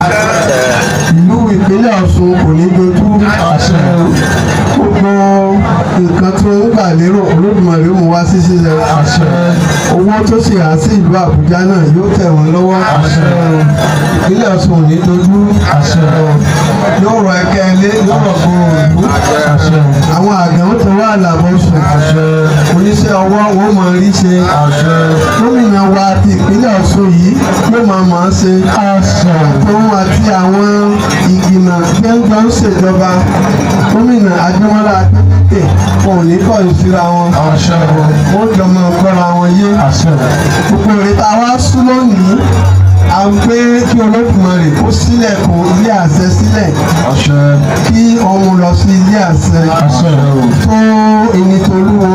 ìlú ìpínlẹ̀ Ọ̀ṣun kò ní dojú gbogbo nǹkan tó ń gbà lérò Olódùmarè ó mú wá sí ṣíṣe owó tó sì há sí ìlú Àbújá náà yóò tẹ̀ wọ́n lọ́wọ́ ìpínlẹ̀ Ọ̀ṣun ò ní dojú yóò rọ ẹkẹ ilé yóò rọ gbòòrò ìlú àwọn àgbẹ̀ ó tọwọ́ àlàbọ̀ sùn oníṣẹ́ ọwọ́ wọn máa rí ṣe gómìnà wa ti ìpínlẹ̀ Ọ̀ṣun yìí yóò máa máa ṣe òun àti àwọn ìgbìmọ̀ tí ń jọ ń ṣèjọba gómìnà Adémọ́lá Adélékè wọn ò ní kọ́ ìṣúra wọn wọ́n jọ máa gbọ́ra wọn yé gbogbo ìrètà wa sún lónìí à ń pé kí Olódùmarè kó sílẹ̀kùn ilé àṣẹ sílẹ̀ kí ọmọ lọ sí ilé àṣẹ tó ẹni tó lúwo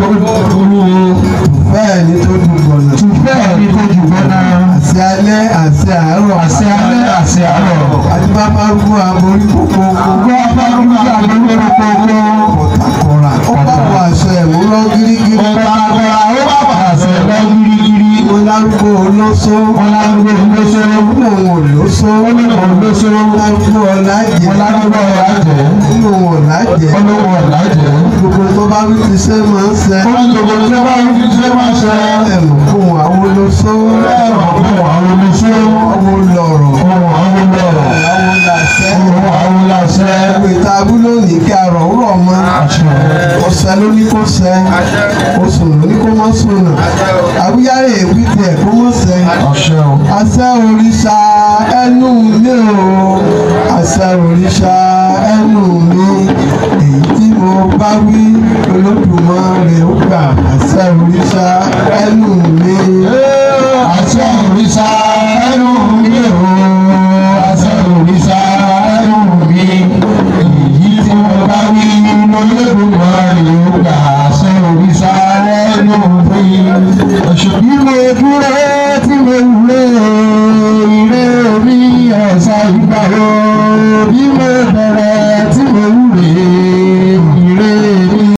bẹ́ẹ̀ ni tó dùgbọ̀nà àṣẹ alẹ́ àṣẹ àárọ̀ àṣẹ àti bàbá arúgbó aborí gbogbo ọ̀tàkọ̀rà ó bá wọ àṣẹ ẹ̀mú lọ gírígírí mo lárúgbó olóṣó nínú òun olóṣó lárúgbó ọ̀làjẹ́ nínú òun ọ̀làjẹ́ gbogbo tó bá wí ti ṣe máa ń ṣe ẹ̀mú fún àwọn olóṣó ọmọ lọ̀rọ̀ àwọn làṣẹ ìwé tábú lónìí kí arọ̀ wúrọ̀ mọ́ ọ̀sẹ̀ ló ní kó ṣẹ oṣù ló ní kó mọ́ sùnà àwíyáre èwì tiẹ̀ kó mọ́ ṣẹ àṣẹ òrìṣà ẹnu mi o àṣẹ òrìṣà ẹnu mi èyí tí mo bá wí Olódùmarè ó gbà àṣẹ òrìṣà ẹnu mi. àṣẹ òrìṣà ẹnu mi o àṣẹ òrìṣà ẹnu mi èyí tí mo bá wí Olódùmarè ó gbà àṣẹ òrìṣà ẹnu mi. bí mo dúró tí mo wúlò ire mi ọ̀sán ìgbà wo bí mo